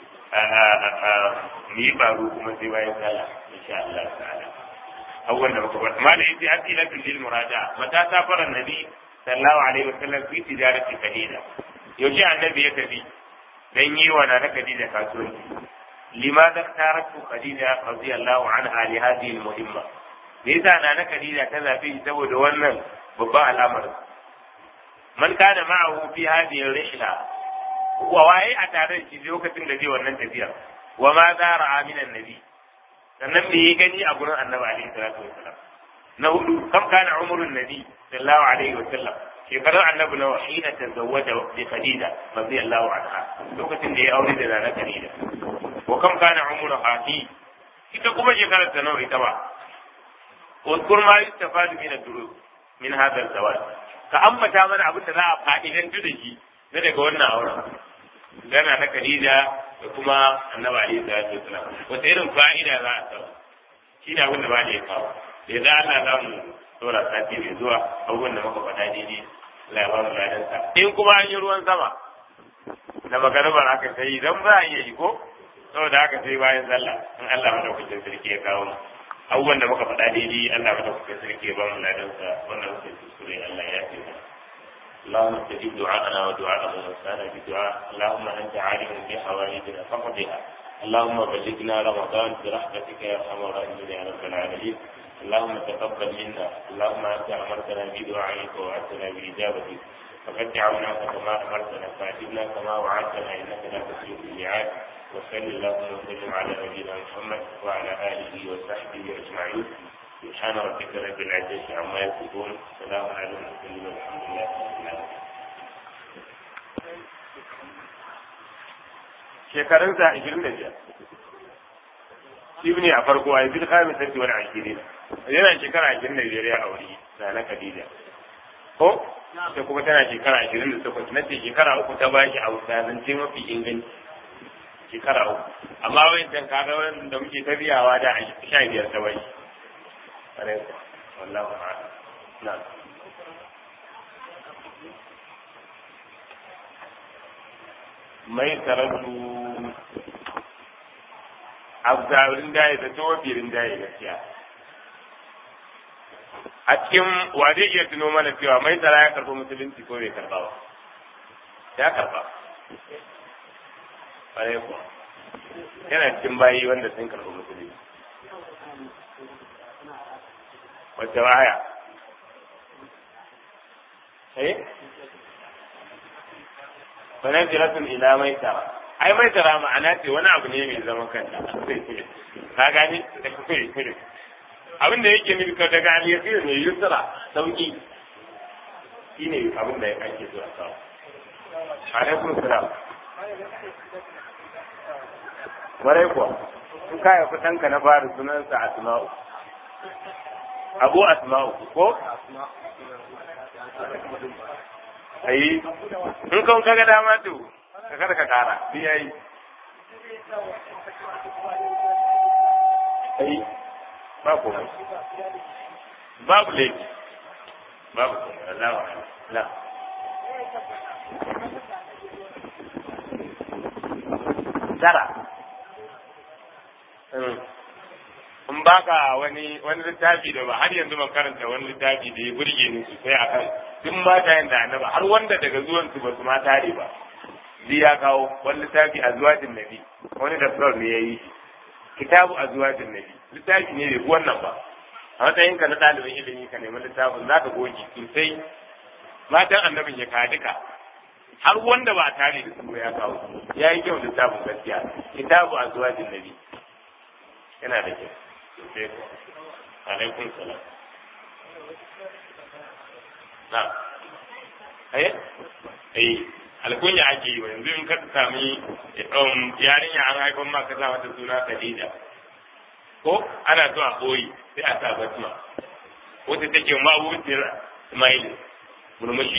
mu yi baro kuma sai bayan sallah insha Allah ta'ala abubuwan da muka faɗa malai yace asilatul lil muraja mata safara nabi sallallahu alaihi wasallam fi tijarati kalila yaushe annabi ya tafi dan yi wa nana Khadija kasuwanci limadha taratu Khadija radiyallahu anha li hadhihi al-muhimma me yasa nana Khadija ta zabe shi saboda wannan babban al'amari man kana ma'ahu fi hadhihi ar-rihla wa waye a tare da shi lokacin da zai wannan tafiya wa ma zara min annabi sannan me ya gani a gurin annabi alaihi salatu wasallam na hudu kam kana umrun nabi sallallahu alaihi wasallam shekarar annabi nawa hina tazawwaja bi khadija radiyallahu anha lokacin da ya aure da nana khadija wa kam kana umru hati ita kuma shekarar ta nawa ita ba uzkur ma yustafadu min ad-durus min hadha az-zawaj ka ambata mana abin da za a fa'idantu da shi na daga wannan auren gana na khadija da kuma annabi alaihi salatu wasallam wata irin fa'ida za a samu shi ne abin da ba ya kawo da ya Allah za mu dora sati mai zuwa abubuwan da muka faɗa daidai Allah ya ba mu ladansa in kuma an yi ruwan sama da magaribar aka ta yi don ba a iya yi ko saboda haka sai bayan sallah in Allah madaukakin sarki ya kawo abubuwan da muka faɗa daidai Allah madaukakin sarki ya ba mu ladansa wannan muke kuskure Allah ya ce اللهم استجب دعاءنا ودعاء من وسعنا بدعاء اللهم انت عالم بحوائجنا فقضها اللهم بلغنا رمضان برحمتك يا ارحم الراحمين يا رب العالمين اللهم تقبل منا اللهم انت امرتنا بدعائك ووعدتنا باجابتك فقد دعوناك كما امرتنا فاجبنا كما وعدتنا انك لا تخلف الميعاد وصل اللهم وسلم على نبينا محمد وعلى اله وصحبه اجمعين سبحان ربك رب العزه عما يصفون سلام على المرسلين والحمد لله رب العالمين shekarunsa ashirin da biyar shi ne a farko a yanzu kamin sarki wani ashirin yana shekara ashirin da biyar ya aure na na Khadija ko ta kuma tana shekara ashirin da takwas na ce shekara uku ta ba shi a zance mafi inganci shekara uku amma wancan kaga wanda muke tafiyawa da sha biyar ta bai wallahu a'lam na'am mai karatu a zarin daya da tawabirin daya gaskiya a cikin wa zai iya tuno mana cewa mai tsara ya karɓi musulunci ko bai karɓa ba ya karɓa ƙwarai kuwa yana cikin bayi wanda sun karɓi musulunci wacce waya eh sanar jiratun ila mai tara ai mai tara ma'ana ce wani abu ne mai zaman kanta ka gani abin da yake nufi daga aliyasir ne yusra sauki shine abin da ake so a samu alaikum salam warai kuwa in ka yafi ɗanka na fara sunansa asma'u abu asma'u ko ayi in kan kaga dama to ka kada ka kara bi yayi ai ba ko babu laifi babu ko Allah wa Allah tara in baka wani wani littafi da ba har yanzu ban karanta wani littafi da ya burge ni sosai akan duk matayen da annaba har wanda daga zuwan su ba su ma tare ba zai ya kawo wani littafi a zuwajin nabi wani da ne ya yi kitabu a zuwajin nabi littafi ne da wannan ba a matsayin ka na ɗalibin ilimi ka nemi littafin za ka goge sosai matan annabin ya ka duka har wanda ba tare da su ya kawo ya yi kyau littafin gaskiya kitabu a zuwajin nabi yana da kyau sosai ko alaikun salam na aye eh alkunya ake yi yanzu in ka sami yarinya an haifan ma ka sa mata suna Khadija ko ana so a koyi sai a sa basma wata take ma'abuciyar Ismail murmushi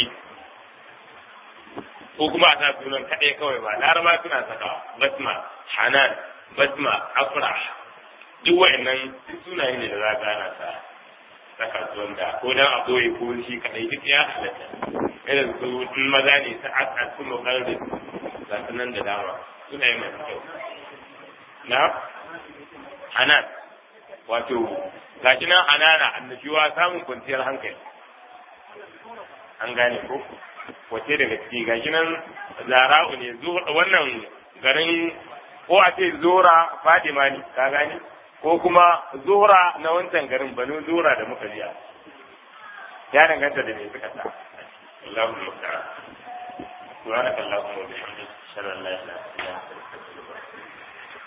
ko kuma a sa sunan kaɗai kawai ba laraba suna saka basma hanan basma afrah duk wa'annan sunaye ne da za ka ana sa saka su wanda ko dan a koyi ko shi kaɗai duk ya halatta irin su in maza ne ta aka su mukarri ga su nan da dama sunaye masu kyau na hanan wato gashi nan hanana annashuwa samun kwanciyar hankali an gane ko wace daga ciki gashi nan zara'u ne wannan garin ko a ce zora fadima ne ka gane ko kuma zura na wancan garin banu zura da muka biya ya danganta da me suka sa Allahu musta'an subhanaka allahumma wa bihamdika ashhadu an la ilaha illa anta